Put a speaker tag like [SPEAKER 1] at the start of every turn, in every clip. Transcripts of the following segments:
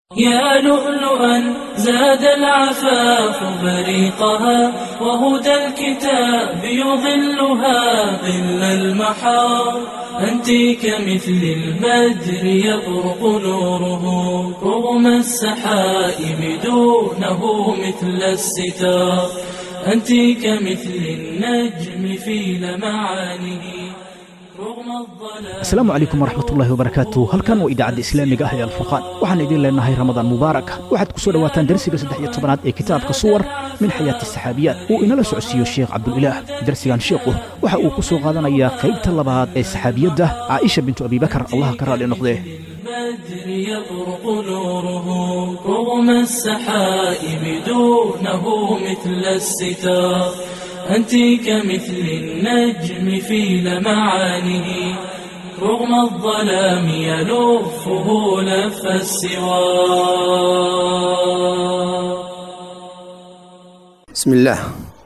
[SPEAKER 1] يا لؤلؤا زاد العفاف بريقها وهدى الكتاب يظلها ظل المحار أنت كمثل البدر يبرق نوره رغم السحائب دونه مثل الستار أنت كمثل النجم في لمعانه رغم الظلام
[SPEAKER 2] asalaamu calaykum waraxmatullaahi wabarakaatu halkan waa idaacadda islaamiga ah ee alfurqaan waxaan idin leenahay ramadaan mubaarak waxaad ku soo dhowaataan darsiga saddex iyo tobanaad ee kitaabka suwar min xayaati saxaabiyaat uu inala socodsiiyo sheekh cabdulilaah darsigan sheekhu waxa uu ku soo qaadanayaa qaybta labaad ee saxaabiyadda caaisha bintu abibakar allaha ka raali noqdee
[SPEAKER 1] البدر يبرق نوره رغم السحائب دونه مثل الستار أنت كمثل النجم في لمعانه رغم الظلام يلفه لف السوار
[SPEAKER 3] بسم الله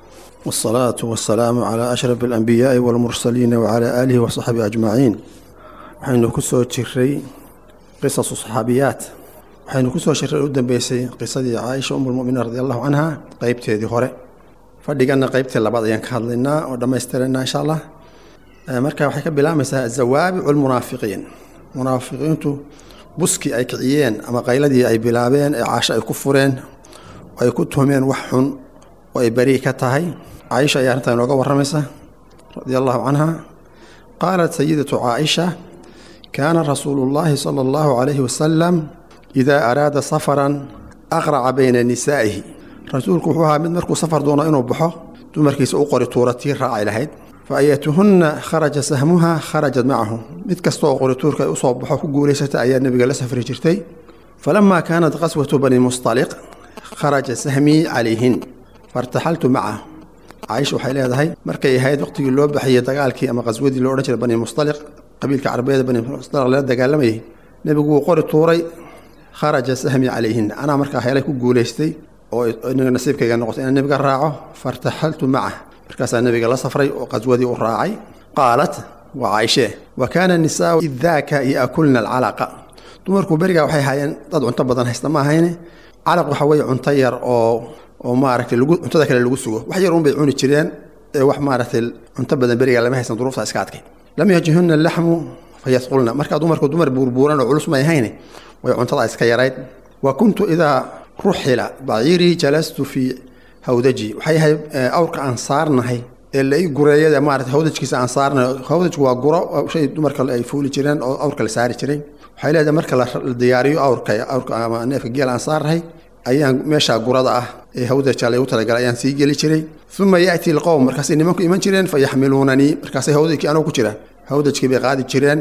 [SPEAKER 3] والصلاة والسلام على أشرف الأنبياء والمرسلين وعلى آله وصحبه أجمعين waxaynu ku soo jiray qisasu saxaabiyaat waxaynu ku soo jiray u dambeysay qisadii caaisha umulmuminiin radi allahu canha qeybteedii hore fadhiganna qeybtii labaad ayaan ka hadlaynaa oo dhammaystirana insha allah marka waxay ka bilaamaysaa azawaabicu lmunaafiqiin munaafiqiintu buskii ay kiciyeen ama qayladii ay bilaabeen ee caasho ay ku fureen oo ay ku tuhmeen wax xun oo ay beri ka tahay caaisha ayaa arrintaa inooga waramaysa radia allahu canha qaalat sayidatu caaisha kaana rasuulu llaahi sala allahu calayhi wasalam idaa araada safaran aqraca bayna nisaa'ihi rasuulku wuxuu ahaa mid markuu safar doono inuu baxo dumarkiisa u qori tuura tii raaci lahayd fa ayatuhunna kharaja sahmuha kharajat macahu mid kasta oo qorituurka ay usoo baxo ku guulaysata ayaa nebiga la safri jirtay falamaa kaanat qaswatu bani mustaliq kharaja sahmii calayhin fairtaxaltu macahu caaisha waxay leedahay markay ahayd waqtigii loo baxayey dagaalkii ama qaswadii loo odhan jiray bani mustaliq qabiilka carabeed bani mustaliq lala dagaalamayay nebigu wuu qori tuuray kharaja sahmii calayhin anaa markaa helay ku guulaystay oo iniga nasiibkayga noqotay inaan nebiga raaco fairtaxaltu macah markaasaa nebiga la safray oo qaswadii u raacay qaalat waa caaishee wa kaana nisaau idaaka yaakulna alcalaqa dumarku berigaa waxay haayeen dad cunto badan haysta ma ahayne calaq waxa weeye cunto yar oo oo maaragtay lagu cuntada kale lagu sugo wax yar un bay cuni jireen ee wax maaragtay cunto badan berigaa lama haysan duruufta iska adkay lam yajihunna laxmu fayasqulna markaa dumarku dumar buurbuuran oo culus may ahayne way cuntada iska yarayd wa kuntu idaa ruxila baciirii jalastu fii hawdaji waxay ahayd awrka aan saarnahay ee la ii gureeyada maarata hawdajkiisa aan saarnahay hawdajku waa guro shay dumarka ay fuuli jireen oo awrka la saari jiray waxay leedahay marka la diyaariyo awrka awrka ama neefka geel aan saarnahay ayaan meeshaa gurada ah ee hawdaja laygu talagalay ayaan sii geli jiray uma yaati lqowm markaasay nimanku iman jireen fa yaxmiluunanii markaasay hawdajkii anugu ku jira hawdajkii bay qaadi jireen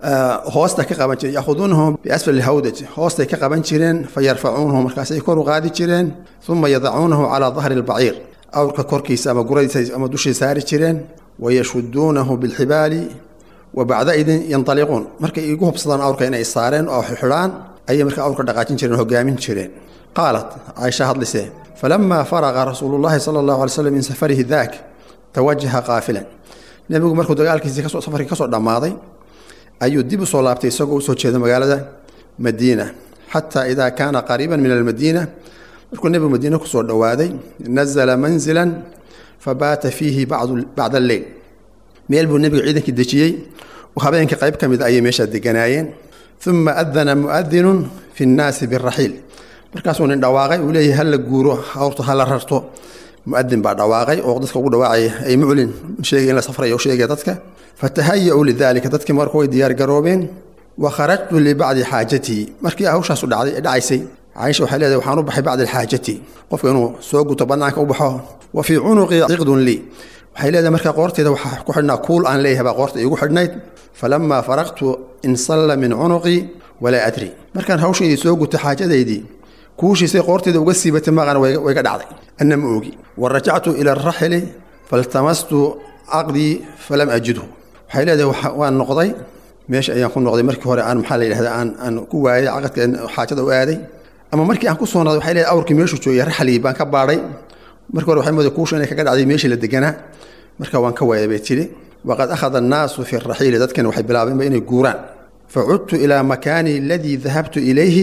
[SPEAKER 3] hoosta ka qaban jireen yakhuduunahu biasfali hawdaj hoostay ka qaban jireen fa yarfacuunahu markaasay kor u qaadi jireen uma yadacuunahu calaa dahri lbaciir awrka korkiisa ama guradiisa ama dushii saari jireen wayashuduunahu bilxibaali wa bacda idin yantaliquun markay igu hubsadaan awrka inay saareen oo xidhaan ayay marka awrka dhaqaajin jireen o hogaamin jireen qaalat caaisha hadlise falamaa faraqa rasuulu llaahi sala allahu alay slam min safarihi daak tawajaha qaafilan nebigu markuu dagaalkiisii kasoo safarkii kasoo dhammaaday ayuu dib u soo laabtay isagoo usoo jeeda magaalada madiina xataa idaa kaana qariiban min almadiina markuu nebigu madiine kusoo dhowaaday nazala manzilan fabaata fiihi bacda alleyl meel buu nebigu ciidankii dejiyey oo habeenkii qayb ka mid ayay meeshaa deganaayeen uma adana muadinun fi nnaasi biraxiil markaasuu nin dhawaaqay uu leeyahay hala guuro hawrta hala rarto muadin baa dhawaaqay oo dadka ugu dhawaacaya ay muclin sheegay in la safrayo u sheegaya dadka fatahaya-uu lidaalika dadkii marka way diyaar garoobeen wa kharajtu libacdi xaajatii markii hawshaasu dhacday dhacaysay caaisha waxay leedahay waxaan u baxay bacdi xaajati qofka inuu soo guto bannaanka u baxo wa fii cunuqii ciqdun lii waxay leedahay marka qoorteeda waxaa ku xidhnaa kuul aan leeyahay baa qoorta iigu xidhnayd falamaa faraqtu insalla min cunuqii walaa adri markaan hawshaydii soo gutay xaajadaydii kuushiisay qoorteeda uga siibatay maqana way ga dhacday anna ma oogi wa rajactu ila araxili faltamastu caqdii falam ajidhu waxay leedahay waan noqday meesha ayaan ku noqday markii hore aan maxaa la yidhahda aan aan ku waayay caqadka xaajada u aaday ama markii aan ku soo noqday waxay leedahay awrkii meeshuu joogay raxligii baan ka baadhay markii hore waxay mooday kuusha inay kaga dhacday meeshii la deganaa marka waan ka waayay bay tidhi waqad akhada annaasu fi raxiili dadkani waxay bilaabeenba inay guuraan facudtu ilaa makaani aladii dahabtu ilayhi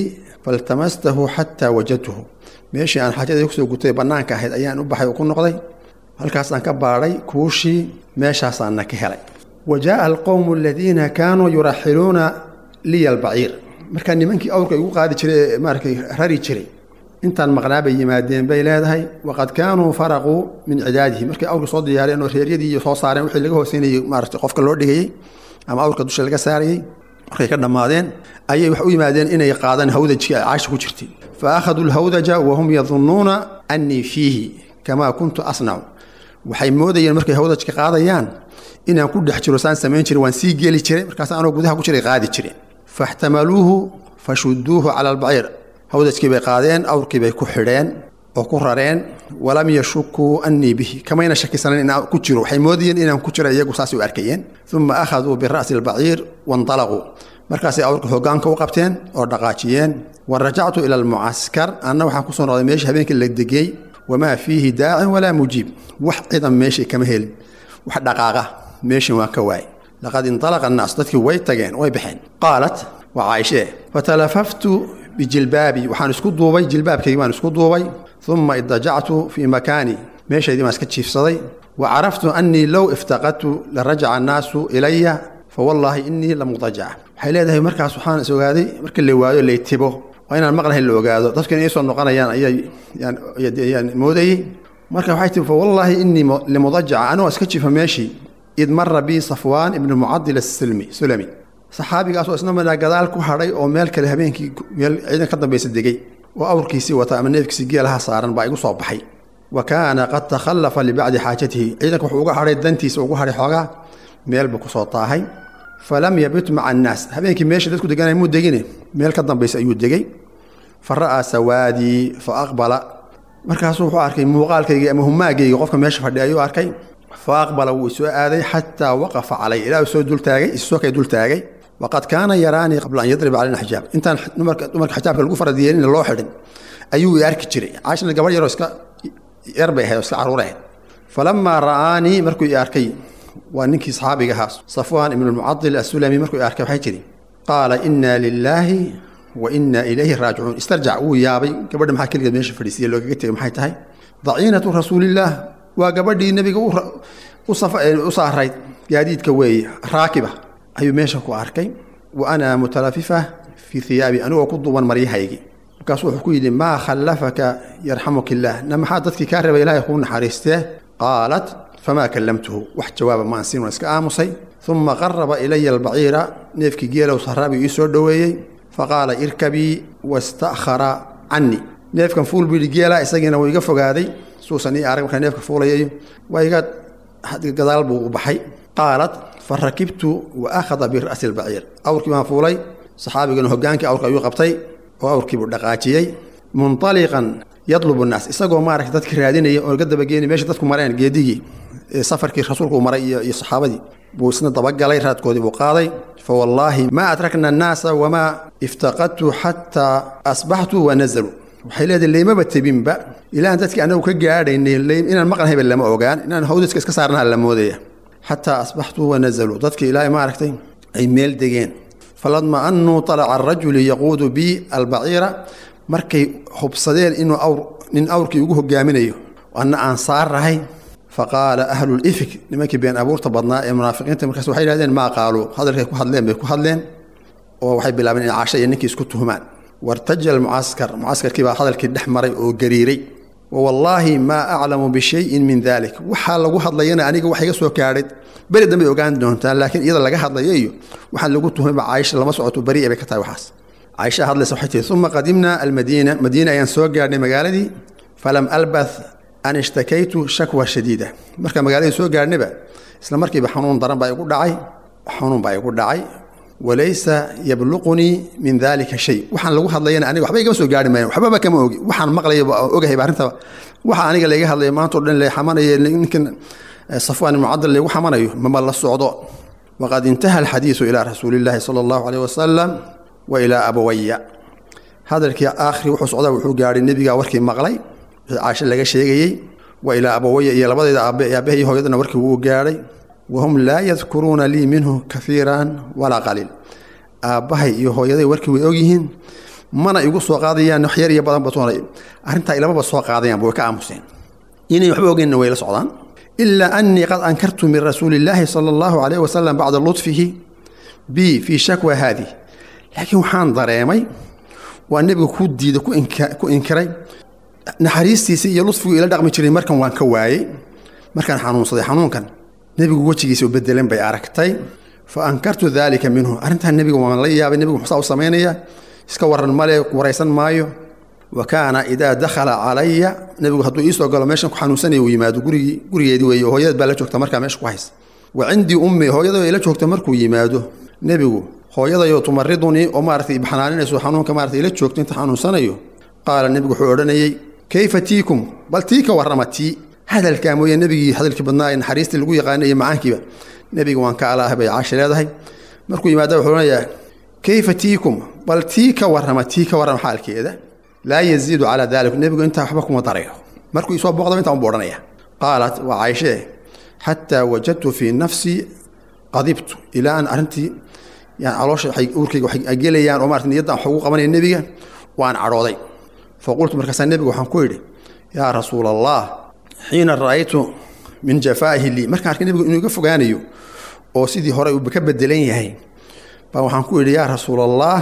[SPEAKER 3] faltamastahu xataa wajadtuhu meeshii aan xaajadii kusoo gutay bannaanka ahayd ayaan u baxay oo ku noqday halkaasaan ka baadhay kuushii meeshaasaana ka helay wa jaaa alqowmu aladiina kaanuu yuraxiluuna liya albaciir markaa nimankii awrka igu qaadi jiray ee maaratay rari jiray intaan maqnaa bay yimaadeen bay leedahay waqad kaanuu faraquu min cidaadihi markay awrka soo diyaareen oo reeryadii iyo soo saareen wixii laga hooseynayay maarata qofka loo dhigayey ama awrka dusha laga saarayey markay ka dhammaadeen ayay wax u yimaadeen inay qaadaan hawdajkii ay caasha ku jirtay fa akhaduu lhawdaja wahum yadunnuuna annii fiihi kamaa kuntu asnacu waxay moodayeen markay hawdajka qaadayaan inaan ku dhex jiro saan samayn jiray waan sii geli jiray markaas anoo gudaha ku jiray qaadi jireen faxtamaluuhu fashuduuhu cala albaciir hawdajkii bay qaadeen awrkii bay ku xidheen oo ku rareen walam yashukuu annii bihi kamayna shakisanan inaan ku jiro waxay moodayeen inaan ku jiro iyagu saasay u arkayeen uma akhaduu bira'si albaciir waindalaquu markaasay awrka hoggaanka u qabteen oo dhaqaajiyeen wa rajactu ila almucaskar anna waxaan kusoo noqday meeshii habeenkii la degey wamaa fiihi daacin walaa mujiib wax cidan meeshii kama helin wax dhaqaaqa meeshin waan ka waayay laqad indalaqa annaas dadkii way tageen way baxeen qaalat waa caaishee fatalafaftu bijilbaabi waxaan isku duubay jilbaabkaygii baan isku duubay uma idajactu fii makaani meeshaydii baan iska jiifsaday wa caraftu annii low iftaqadtu la rajaca annaasu ilaya fawallaahi innii la mudajaca waxay leedahay markaas waxaan is ogaaday marka la waayo laytibo waa inaan maqlahayn la ogaado dadku inay soo noqonayaan ayaan moodayey marka waxay tii fawallaahi innii limudajaca anigoo iska jiifa meeshii id mara bii safwaan ibnu mucadil asilmi sulami saxaabigaasoo isna madaa gadaal ku hadhay oo meel kale habeenkii meel ciidan ka dambaysa degey oo awrkiisii wata ama neefkiisii geelaha saaran baa igu soo baxay wa kaana qad takhallafa libacdi xaajatihi ciidanka wuxuu uga hadhay dantiisa ugu hadhay xoogaa meel buu kusoo taahay falam yabit maca annaas habeenkii meeshii dadku deganay muu degine meel ka dambaysa ayuu degey fa ra'aa sawaadii fa aqbala markaasuu wuxuu arkay muuqaalkaygii ama humaagayga qofka meesha fadhiya ayuu arkay fa aqbala wuu isoo aaday xataa waqafa calay ilaa uu soo dultaagay isoo kay dultaagay waqad kaana yaraanii qabla an yadriba caleyna xijaab intaan dumarka xijaabka lagu faradiyeelina loo xidhin ayuu i arki jiray caashana gabadh yaroo iska yar bay ahayd oo iska carruur ahayd falamaa ra'aanii markuu i arkay waa ninkii saxaabiga ahaa safwaan ibnu lmucadil asulami markuu i arkay waxay tidhi qaala inna lilaahi wa inna ilayhi raajicuun istarjac wuu yaabay gabadha maxaa keligeed meesha fadhiisiya loogaga tegay maxay tahay daciinatu rasuulillaah waa gabadhii nebiga u saarayd gaadiidka weeye raakiba ayuu meesha ku arkay wa ana mutalafifa fii hiyaabi anigoo ku duuban maryahaygii markaasuu wuxuu ku yidhi maa khallafaka yarxamuka illaah na maxaa dadkii kaa reeba ilaahay kuu naxariistee qaalat famaa kallamtuhu wax jawaaba maan siin waan iska aamusay uma qaraba ilaya albaciira neefkii geelow saraabigu ii soo dhoweeyey faqaala irkabii wasta'khara cannii neefkan fuul buu yidhi geela isagiina wuu iga fogaaday suusan ii arag markaa neefka fuulayayo waa iga gadaal buu u baxay qaalat fa rakibtu wa akhada bira'si albaciir awrkii baan fuulay saxaabigana hogaankii awrka ayuu qabtay oo awrkiibuu dhaqaajiyey munطaliqan yadlubu nnaas isagoo maaragta dadki raadinaya oo ga dabageeni meesha dadku mareen geedigii safarkii rasuulku maray iyo saxaabadii buu isna dabagalay raadkoodii buu qaaday fawallaahi maa adrakna annaasa wamaa iftaqadtu xataa asbaxtu wa nazaluu waxay leedahay laymaba tebinba ilaan dadkii anagu ka gaadhaynay inaan maqnahayba lama ogaan inaan hawdaska iska saarnaha la moodaya xataa asbaxtu wa nazaluu dadkii ilaahay maaragtay ay meel degeen faladma annuu talaca arajuli yaquudu bi albaciira markay hubsadeen inuu awr nin awrkii ugu hogaaminayo anna aan saarahay faqaala ahlulifik nimankii been abuurta badnaa ee munaafiqiinta markaas waxay yidhahdeen maa qaaluu hadalkay ku hadleen bay ku hadleen oo waxay bilaabeen in caasha iyo ninkii isku tuhumaan wartaja almucaskar mucaskarkii baa hadalkii dhex maray oo gariiray wawallaahi maa aclamu bishayin min dalik waxaa lagu hadlayana aniga wax iga soo gaadhay beri dambay ogaan doontaan laakiin iyada laga hadlayo iyo waxaan lagu tuhmayba caaisha lama socoto beri bay ka tahay waxaas caaisha hadlaysa waxay tihi uma qadimnaa almadiina madiina ayaan soo gaadhnay magaaladii falam albath an ishtakaytu shakwa shadiida marka magaaladii soo gaadhnayba isla markiiba xanuun daran baa igu dhacay xanuun baa igu dhacay walaysa yabluqunii min dalika shay waxaan lagu hadlayana aniga waxba igama soo gaari maayan waxbaba kama ogi waxaan maqlaya ogahayba arrinta waxa aniga layga hadlaya maanta o dhan la xamanaya ninkan safwaan mucadal laygu xamanayo mama la socdo waqad intaha alxadiisu ilaa rasuulillaahi sala allahu caleyh wasalam wa ilaa abawaya hadalkii aakhri wuxuu socdaa wuxuu gaadhay nebigaa warkii maqlay wixii caasho laga sheegayey wa ilaa abawaya iyo labadayda aabe aabaha iyo hooyadana warkii wuu gaadhay wahum laa yadkuruuna lii minhu kafiiran walaa qaliil aabbahay iyo hooyaday warkii way ogyihiin mana igu soo qaadayaan wax yar iyo badan batoona arrintaa ilamaba soo qaadayaanba way ka aamuseen inay waxba ogeynna way la socdaan ilaa annii qad ankartu min rasuuli illaahi sala allahu calayh wasalam bacda lutfihi bi fii shakwa haadih laakiin waxaan dareemay waa nebiga ku diida ku inkiray naxariistiisa iyo lutfigu ila dhaqmi jiray markan waan ka waayey markaan xanuunsaday xanuunkan nebigu wejigiisa u bedelan bay aragtay fa ankartu daalika minhu arrintan nebiga waan la yaabay nebigu muxuusaa u samaynayaa iska waran male waraysan maayo wa kaana idaa dakhala calaya nebigu hadduu iisoo galo meeshan ku xanuunsanaya uu yimaado gurigii gurigeedii weeye hooyadad baa la joogta markaa meesha ku haysa wa cindii ummi hooyadoo ila joogta markuu yimaado nebigu hooyadayoo tumaridunii oo maaratay baxnaaninayso xanuunka maaratay ila joogto inta xanuunsanayo qaala nebigu wuxuu odhanayey kayfa tiikum bal tii ka warrama tii hadalkaa mooye nebigii hadalkii badnaa ee naxariistii lagu yaqaanay iyo macaankiiba nebiga waan ka alaah bay caasha leedahay markuu yimaada wuxuu odhanayaa kayfa tiikum bal tii ka warrama tii ka warrama xaalkeeda laa yaziidu calaa dalik nebigu intaa waxba kuma darayo markuu isoo booqdaba intaa unbu odhanaya qaalat waa caaishee xataa wajadtu fii nafsii qadibtu ilaa aan arrintii yani caloosha waxay uurkayga waxay gelayaan oo maarata niyadda wax ugu qabanaya nebiga waan cadhooday fa qultu markaasaa nebiga waxaan ku idhi yaa rasuula allah xiina ra'aytu min jafaa'ihi lii markaan arkay nebigu inuu iga fogaanayo oo sidii hore uu ka bedelan yahay baa waxaan ku idhi yaa rasuula allah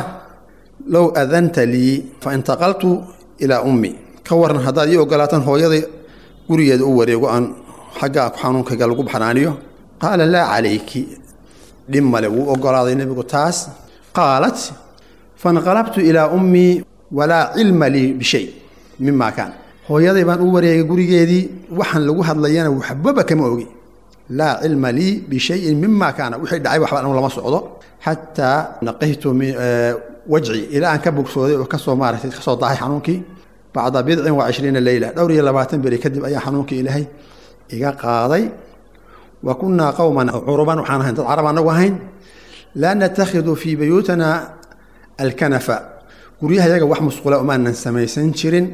[SPEAKER 3] low adanta lii fa intaqaltu ilaa ummi ka waran haddaad ii ogolaataan hooyada gurigeeda u wareego aan xaggaa xanuunkayga lagu baxnaaniyo qaala laa calayki dhib male wuu ogolaaday nebigu taas qaalat fainqalabtu ilaa ummii walaa cilma lii bishay mima kaan hooyaday baan u wareegay gurigeedii waxaan lagu hadlayana waxbaba kama ogi laa cilma lii bishayin mima kaana wixii dhacay waxba anu lama socdo xataa naqaytu wajci ilaa aan ka bogsooday oo kasoo maaratay kasoo dahay xanuunkii bacda bidcin wa cishriina leyla dhowr iyo labaatan beri kadib ayaa xanuunkii ilaahay iga qaaday wa kunnaa qowman curuban waxaan ahayn dad carab anagu ahayn laa natakhidu fii buyuutina alkanafa guryahayaga wax musqula umaanan samaysan jirin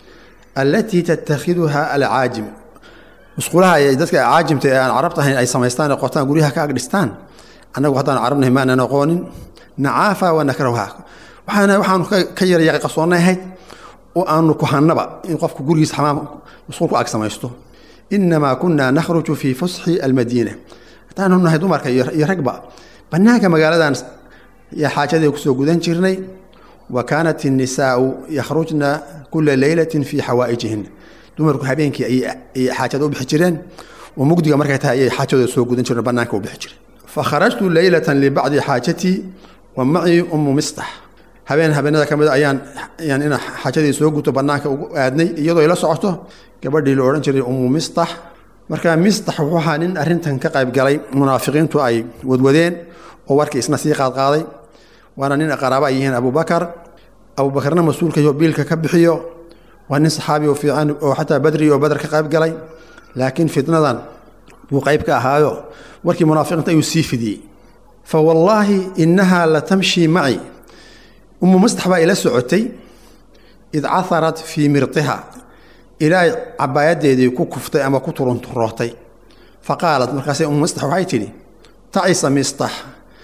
[SPEAKER 3] allatii tattakhiduha alcaajim musqulaha ay dadka caajimta ee aan carabta ahayn ay samaystaan ee qotaan guryaha ka agdhistaan annagu haddaan carabnahay maanan aqoonin nacaafa wa nakrahuha waxaana waxaanu ka yaryaqay qasoonnay ahayd oo aanu kuhannaba in qofku gurigiisa xamaam musqul ku ag samaysto inamaa kunaa nakhruju fii fusxi almadiina haddaanu nahay dumarka iyo ragba bannaanka magaaladan xaajadii kusoo gudan jirnay wa kaanat innisaau yakhrujna kula leylatin fii xawaa'ijihin dumarku habeenkii ayay xaajada u bixi jireen oo mugdiga markay tahay ayay xaajadooda soo gudan jireen bannaanka u bixi jireen fakharajtu leylatan libacdi xaajatii wa macii ummu mistax habeen habeenada ka mida ayaan ayaan ina xaajadii soo guto bannaanka ugu aadnay iyadoo ila socoto gabadhii la odhan jiray ummu mistax marka mistax wuxuu ahaa nin arrintan ka qayb galay munaafiqiintu ay wadwadeen oo warkii isna sii qaadqaaday waana nin qaraaba ay yihiin abubakar abubakarna mas-uulkayo biilka ka bixiyo waa nin saxaabi oo fiican oo xataa badri oo badar ka qayb galay laakiin fitnadan buu qayb ka ahaayo warkii munaafiqiinta ayuu sii fidiyey fa wallaahi innahaa la tamshii maci ummu mistax baa ila socotay id caharat fii mirtiha ilaa cabaayadeedii ku kuftay ama ku turunturootay fa qaalat markaase ummu mistax waxay tidhi tacisa mistax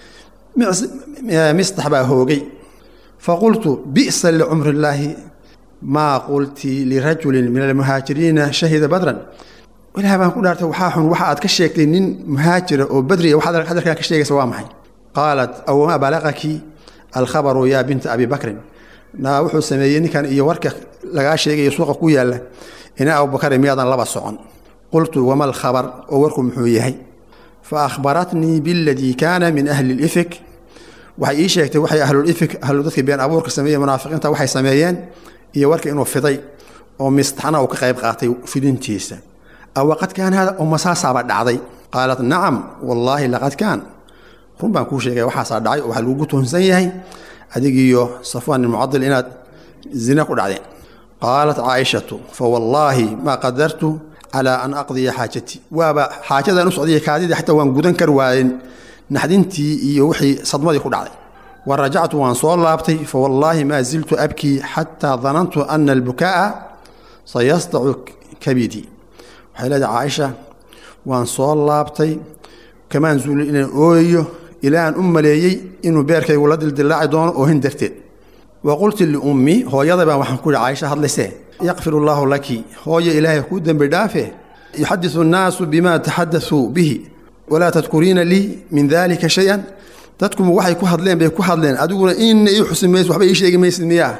[SPEAKER 3] mistax baa hoogay faqultu bi'sa licumri illaahi maa qulti lirajulin min almuhaajiriina shahida badran ilaah baan ku dhaartay waxaa xun waxa aad ka sheegtay nin muhaajira oo badriya waxaad hadalkaa ka sheegaysa waa maxay qaalat awamaa balaqaki alkhabaru yaa binta abi bakrin naa wuxuu sameeyey ninkan iyo warka lagaa sheegayo suuqa ku yaalla ina abubakari miyaadan laba socon qultu wama alkhabar oo warku muxuu yahay fa akhbaratnii biladii kaana min ahli lifik waxay ii sheegtay waxay ahlulifik ahlu dadkii been abuurka sameeyey munaafiqiinta waxay sameeyeen iyo warka inuu fiday oo mistaxna uu ka qayb qaatay fidintiisa awaqad kaan hada umasaasaaba dhacday qaalat nacam wallaahi laqad kaan run baan kuu sheegay waxaasaa dhacay oo waxaa lagugu tuhunsan yahay adigiiyo safwaan ilmucadil inaad zina ku dhacdeen qaalat caaishatu fa wallaahi maa qadartu calaa an aqdiya xaajatii waaba xaajadaan u socdaya kaadidii xataa waan gudan kar waayen naxdintii iyo wixii sadmadii ku dhacday wa rajactu waan soo laabtay fa wallaahi maa ziltu abkii xataa danantu ana albukaa'a sayasdacu kabidii waxay leedahay caaisha waan soo laabtay kamaan zuulin inaan ooyayo ilaa aan u maleeyey inuu beerkaygu la dildillaaci doono oohin darteed wa qulti liummi hooyada baan waxaan ku yihi caaisha hadlayse yakfir allaahu laki hooyo ilaahay kuu dembi dhaafe yuxadisu annaasu bima taxadasuu bihi walaa tadkuriina lii min dalika shay-an dadkuma waxay ku hadleen bay ku hadleen adiguna inna ii xusi maysid waxba ii sheegi maysid miyaa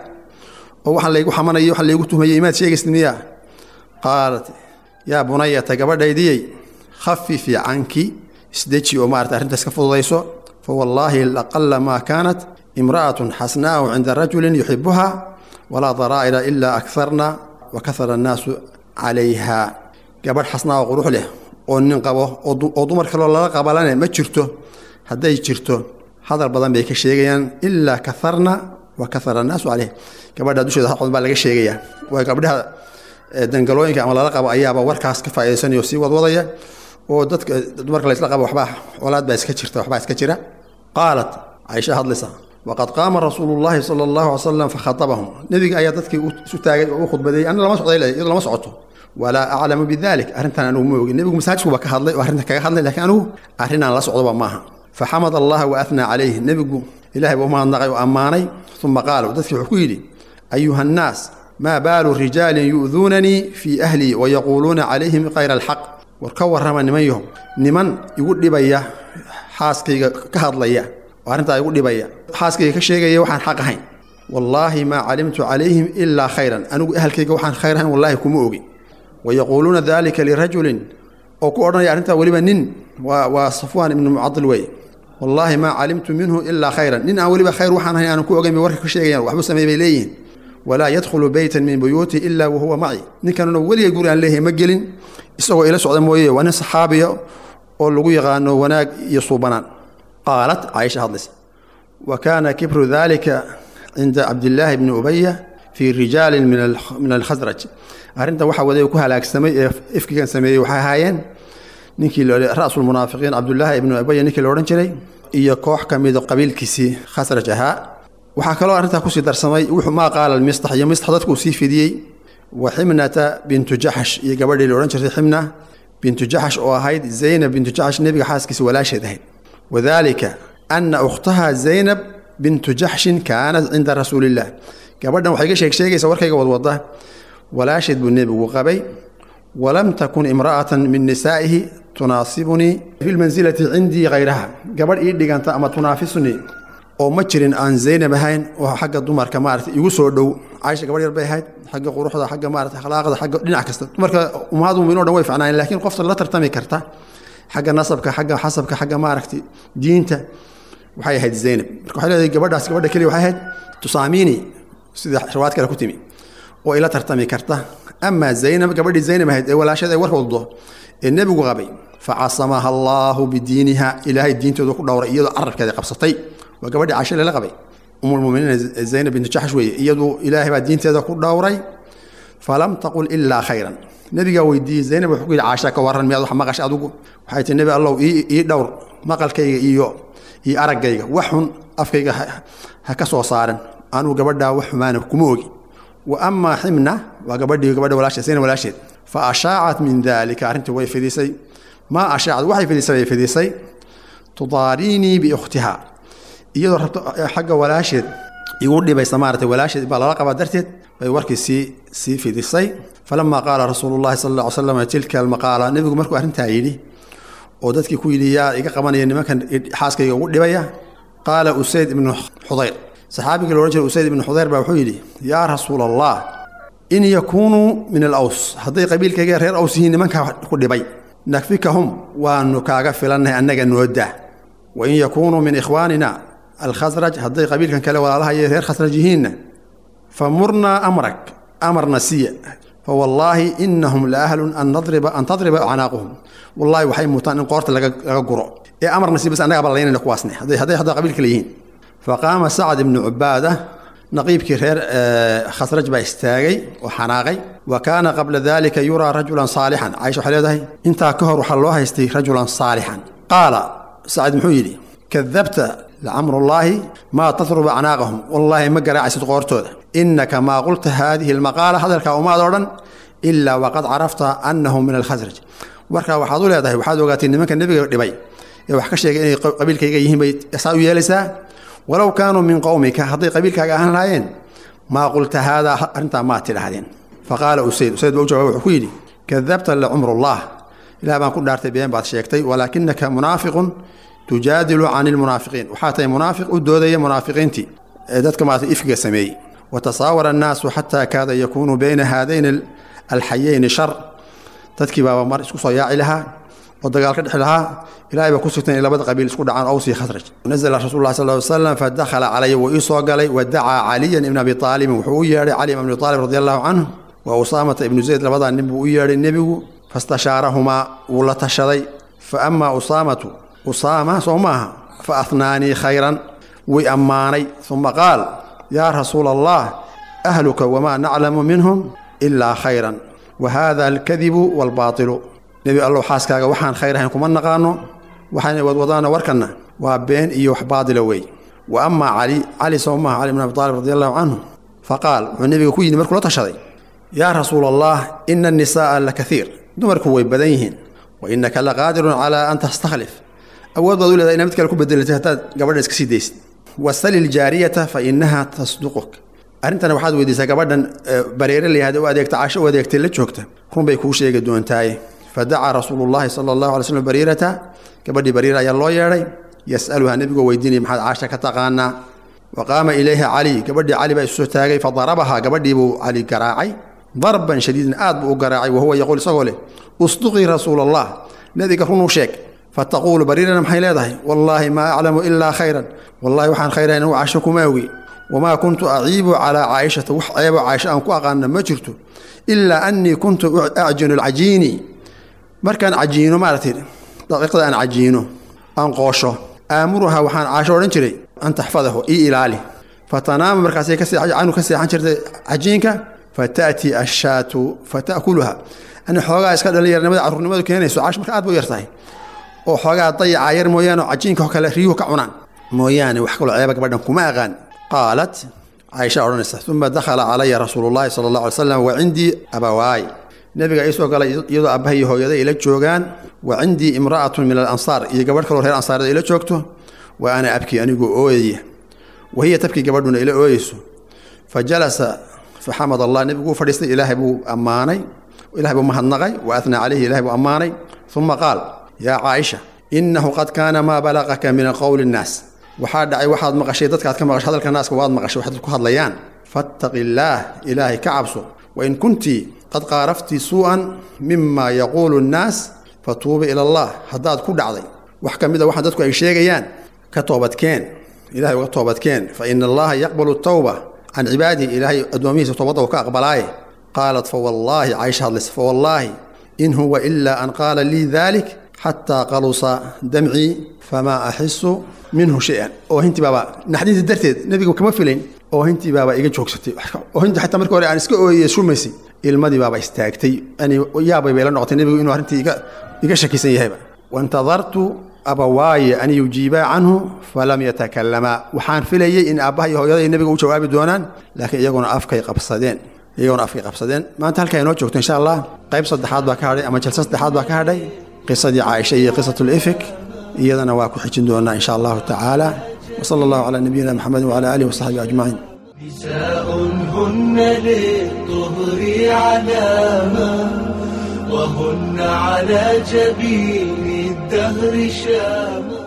[SPEAKER 3] oo waxaan laygu xamanayay waxaan laygu tuhmayay imaad sheegaysid miyaa qaalat yaa bunayata gabadhaydiyey khafifi canki isdeji oo maarata arrintaas ka fududayso fawallaahi laqala maa kaanat imra'atun xasnaa'u cinda rajulin yuxibuha walaa daraa'ira ilaa akarna wa kahara annaasu calayha gabadh xasnaa oo qurux leh oo nin qabo oo dumar kaloo lala qabalane ma jirto hadday jirto hadal badan bay ka sheegayaan ilaa kaharna wa kahara annaasu caleyh gabadha dusheeda haqod baa laga sheegayaa waa gabdhaha dangalooyinka ama lala qabo ayaaba warkaas ka faa'idaysanayo sii wadwadaya oo dadka dumarka laysla qabo waxbaa colaad baa iska jirta waxbaa iska jira qaalat caaisha hadlaysa waqad qaama rasuulu llaahi sala allahu alay slam fakhatabahum nebiga ayaa dadkii isu taagay oo u khudbadeeyey anna lama socday iyadoo lama socoto walaa aclamu bidalik arrintan anugu ma ogin nebigu masaajidkuba ka hadlay oo arrinta kaga hadlay lakiin anugu arrinaan la socdoba maaha faxamad allaha wa athnaa calayhi nebigu ilahay buu umahadnaqay oo ammaanay uma qaala dadkii wuxuu ku yidhi ayuha annaas maa baalu rijaalin yu'duunanii fii ahlii wayaquuluuna calayhim kayra alxaq war ka warrama niman yahow niman igu dhibaya xaaskayga ka hadlaya oo arrintaa igu dhibaya xaaskayga ka sheegaya waxaan xaq ahayn wallaahi maa calimtu calayhim ilaa khayran anigu ahalkayga waxaan khayr ahayn wallaahi kuma ogi wayaquuluuna dalika lirajulin oo ku odhanaya arrintaa weliba nin waa safwaan ibnu mucadil wey wallaahi maa calimtu minhu ilaa khayran nin aan weliba khayr waxaan ahayn aanan ku ogayn bay warka ka sheegayaan waxbuu sameey bay leeyihiin walaa yadkhulu beytan min buyuuti ilaa wahuwa maci ninkanuna weliga guri aan leeyahay ma gelin isagoo ila socda mooye waa nin saxaabiya oo lagu yaqaano wanaag iyo suubanaan qaalat caaisha hadlaysa wa kaana kibru dalika cinda cabdillaahi bni ubaya fii rijaalin min alkhasraj arrinta waxa waday ku halaagsamay ee ifkigan sameeyey waxay ahaayeen ninkii ra'sulmunaafiqiin cabdullaahi ibnu ubaya ninkii la odhan jiray iyo koox ka mida qabiilkiisii khasraj ahaa waxaa kaloo arrintaa kusii darsamay wuxuu maa qaala mistax iyo mistax dadkuu sii fidiyey wa ximnata bintu jaxash iyo gabadhii la odhan jirtay ximna bintu jaxash oo ahayd zaynab bintu jaxash nebiga xaaskiisa walaasheed ahayd wadaalika anna ukhtaha zaynab bintu jaxshin kaanat cinda rasuuliillah gabadhan waxay ga sheeg sheegaysa warkayga wadwada walaasheed buu nebigu qabay walam takun imra'atan min nisaa'ihi tunaasibunii fi lmansilati cindii hayraha gabadh ii dhiganta ama tunaafisnii oo ma jirin aan zaynab ahayn oo xagga dumarka maarata igu soo dhow caaisha gabadh yar bay ahayd xagga quruxda xagga maarata akhlaaqda xagga dhinac kasta dumarka ummaadu mu'miniin o dhan way ficnaayeen laakiin qofta la tartami karta xagga nasabka xagga xasabka xagga maaragtay diinta waxay ahayd zaynab marka waxay leedahay gabadhaas gabadha keliya waxay ahayd tusaamiini sida riwaayad kale ku timi oo ila tartami karta amaa zaynab gabadhii zaynab ahayd ee walaashada ay warka waddo ee nebigu qabay facasamaha allaahu bidiiniha ilaahay diintooda ku dhowray iyadoo carabkeeda qabsatay waa gabadhii caasha lala qabay umulmuminiin zaynab bintu jaxsh weeye iyadu ilaahay baa diinteeda ku dhowray falam taqul ilaa khayran nebigaa weydiiyey zaynab wuxuu ku yidhi caasha ka warran miyaad wax maqashay adugu waxay tihi nebi allow ii dhowr maqalkayga iyo iyo araggayga wax xun afkayga ha ka soo saaran anugu gabadhaa wax xumaana kuma ogi wa amaa ximna waa gabadhii gabadha walaasheed zaynab walaasheed fa ashaacat min daalika arrintii way fidisay maa ashaacad waxay fidisay bay fidisay tudaariinii biukhtiha iyadoo rabto xagga walaasheed igu dhibaysa maarata walaasheed baa lala qabaa darteed bay warkii sii sii fidisay falamaa qaala rasuulu llahi sal lla ly slam tilka almaqaala nebigu markuu arrintaa yidhi oo dadkii ku yidhi yaa iga qabanaya nimankan xaaskayga ugu dhibaya qaala usayd ibnu xudayr saxaabigii la odhan jiray usayd ibnu xudayr baa wuxuu yidhi yaa rasuula allah in yakuunuu min alaws hadday qabiilkayga reer aws yihiin nimankaa ku dhibay nakfikahum waanu kaaga filannahay annaga noodaa wain yakuunuu min ikhwaanina alkhasraj hadday qabiilkan kale walaalaha iyo reer khasraj yihiinna fa murnaa amrak amarna siya fawallaahi inahum la ahlun an nadriba an tadriba acnaaquhum wallahi waxay mutaan in qoorta laga laga guro ee amarna si bas annaga ballaynayna kuwaasne hadday hadday hadda qabiil kale yihiin faqaama sacad ibnu cubaada naqiibkii reer khasraj baa istaagay oo xanaaqay wa kaana qabla dalika yuraa rajulan saalixan caisha waxay leedahay intaa ka hor waxaa loo haystay rajulan saalixan qaala sacad muxuu yidhi kadabta lacamrullaahi maa tatruba acnaaqahum wallaahi ma garaacaysid qoortooda innaka maa qulta haadihi almaqaala hadalkaa umaad odhan ilaa waqad carafta annahum min alkhasraj warkaa waxaad u leedahay waxaad ogaatay nimanka nebiga dhibay ee wax ka sheegay inay qabiilkayga yihiin bay saa u yeelaysaa walow kaanuu min qowmika hadday qabiilkaaga ahaan lahaayeen maa qulta haadaa arrintaa maa tidhahdeen faqaala usayd usayd baa u jawaba wuxuu ku yidhi kadabta licumrullah ilaah baan ku dhaartay been baad sheegtay walaakinaka munaafiqun tujaadilu cani lmunaafiqiin waxaa tahay munaafiq u doodaya munaafiqiintii ee dadka maarata ifkiga sameeyey watasaawara annaasu xataa kaada yakuunu bayna haadayni alxayayni shar dadkii baaba mar isku soo yaaci lahaa oo dagaal ka dhexi lahaa ilahay baa ku sugtay inay labada qabiil isku dhacaan awsi khasraj nazla rasuul lah sal ly slam fadakhala calaya wuu ii soo galay wadacaa caliyan ibn abi aalibin wuxuu u yeedhay cali ibn abi aalib radi allahu canhu wa usaamata ibnu zayd labadaa nin buu u yeedhay nebigu fastashaarahumaa wuu la tashaday fa amaa usaamatu usaama soo maaha fa ahnaanii khayran way ammaanay uma qaal yaa rasuula allah ahluka wamaa naclamu minhum ilaa khayran wa hada alkadibu waalbaatilu nebi allow xaaskaaga waxaan khayr ahayn kuma naqaano waxayna wadwadaana warkanna waa been iyo wax baadila wey wa amaa cali cali soo maaha cali bn abi aalib radi allahu canhu faqaal wuxuu nebiga ku yidhi markuu la tashaday yaa rasuula allah ina annisaaa la kaiir dumarku way badan yihiin wa innaka laqaadirun calaa an tastakhlif awood baad u leedahay ina mid kale ku bedelatay haddaad gabadhan iska sii daysid wasali ljaariyata fa inaha tasduquk arrintana waxaad weydiisaa gabadhan bareere layahda u adeegta casho u adeegtay la joogta run bay kuu sheegi doontaaye fadacaa rasuulu llahi sala allahu alay slm bariirata gabadhii bariira ayaa loo yeedhay yas'aluhaa nebigoo weydiinaya maxaad caasha ka taqaanaa wa qaama ilayha cali gabadhii cali baa isu soo taagay fadarabahaa gabadhii buu cali garaacay darban shadiidan aad buu u garaacay wahuwa yaquul isagoo leh usduqii rasuula allah nebiga runuu sheeg fataquulu bariirana maxay leedahay wallaahi maa aclamu ilaa khayran wallahi waxaan khayrahayn anu casho kuma ogi wamaa kuntu aciibu calaa caaishata wax ceebo caaisho aan ku aqaana ma jirto ilaa annii kuntu acjinu alcajiini markaan cajiino maaragtay daqiiqda aan cajiino aan qoosho aamuruhaa waxaan caasho odhan jiray an taxfadahu ii ilaali fatanaama markaasay canu ka seexan jirtay cajiinka fata'tii ashaatu fata'kuluha ani xoogaa iska dhalinyarnimada carruurnimadu keenayso caash marka aad bay u yartahay oo xoogaa dayacaa yar mooyaane oo cajiinka oo kale riyuhu ka cunaan mooyaane wax kaloo ceeba gabadhan kuma aqaan qaalat caaisha odhanaysa uma dakhala calaya rasuulu llahi sala allah alay slam wa cindii abawaay nebiga ii soo galay iyadoo aabbaha iyo hooyada ila joogaan wa cindii imra'atun min alansaar iyo gabadh kaloo reer ansaareed ila joogto wa ana abkii anigoo ooyaya wa hiya tabkii gabadhuna ila ooyeyso fa jalasa faxamad allah nebiguu fadhiistay ilaahay buu ammaanay ilahay buu mahadnaqay wa atnaa calayhi ilahay buu ammaanay uma qaal yaa caaisha innahu qad kaana maa balaqaka min qowli nnaas waxaa dhacay waxaad maqashay dadkaad ka maqashay hadalka naaska waad maqashay waxaad ku hadlayaan fattaqi illaah ilaahay ka cabso wain kuntii qad qaaraftii suu'an mima yaquulu nnaas fatuubi ila allah haddaad ku dhacday wax ka mid a waxaan dadku ay sheegayaan ka toobadkeen ilahay uga toobadkeen fa ina allaha yaqbalu tawba can cibaadihi ilaahay addoomihiisa toobadda uu ka aqbalaaye qaalat fawallaahi caysha hadlaysa fawallaahi in huwa ilaa an qaala lii dalik xataa qalusa damcii famaa axisu minhu shay-an oohintii baaba naxdinta darteed nebiga kama filayn oohintii baaba iga joogsatay oohintii xataa markii hore aan iska ooyey shumaysay ilmadii baaba istaagtay yani yaabay bay la noqotay nebigu inuu arrintii iga iga shakisan yahayba waintadartu abawaaye an yujiibaa canhu falam yatakalamaa waxaan filayey in aabbaha iyo hooyada iyo nebiga u jawaabi doonaan laakiin iyaguna afkay qabsadeen iyaguna afkay qabsadeen maanta halkaa inoo joogto insha allah qayb saddexaad baa ka hadhay ama jalsa saddexaad baa ka hadhay qisadii caaisha iyo qisatulifik iyadana waa ku xijin doonaa insha allahu tacaala wsala allahu calaa nabiyina maxamedi wcala aalihi wasaxbihi ajmaciin
[SPEAKER 1] نساء هن للطهر علامة وهن على جبين الدهر شامة